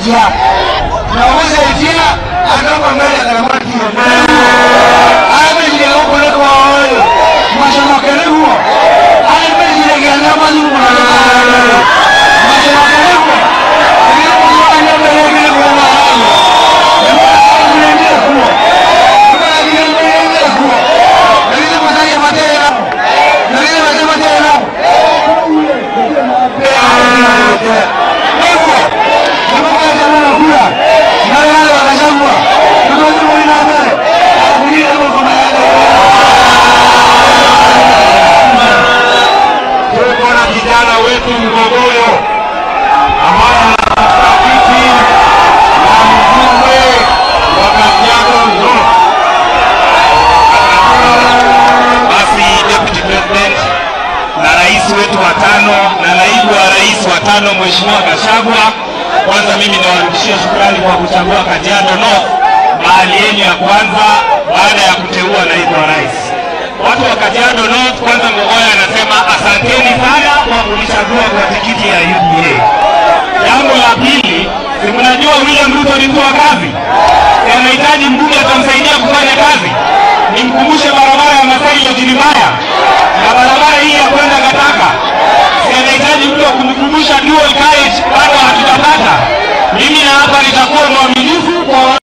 Etia. Nauliza Etia akapa mbele ya kamati ya Ame jile huko leko waoyo. Mashono kere huo. Ame jile gana mazu kwa Mashono kere huo. Kere huo anya mbele kere huo na hayo. Kere huo huo. Kere huo huo. Kere mataya mataya na. Kere mataya mataya na. Hivyo. Kama kwa jamaa kula. Na wale wanachagua. Kama wao wanaona. Kulia kwa maana. tuko na kijana wetu Mgogoyo ambaye anatafuta kiti na mbunge wa Kajiado North. Basi Deputy President na rais wetu wa tano na naibu wa rais wa tano Mheshimiwa Gachagua, kwanza mimi nawarudishia shukrani kwa kuchagua Kajiado North mahali yenu ya kwanza baada ya kuteua naibu wa rais. Watu wa Kajiado North, kwanza Ngogoya anasema asanteni sana kwa kunichagua kwa tikiti ya UDA. Jambo la pili, si mnajua William Ruto ni mtu wa kazi, Si anahitaji mbunge atamsaidia kufanya kazi. Nimkumbushe barabara ya Masai Lodge ni mbaya,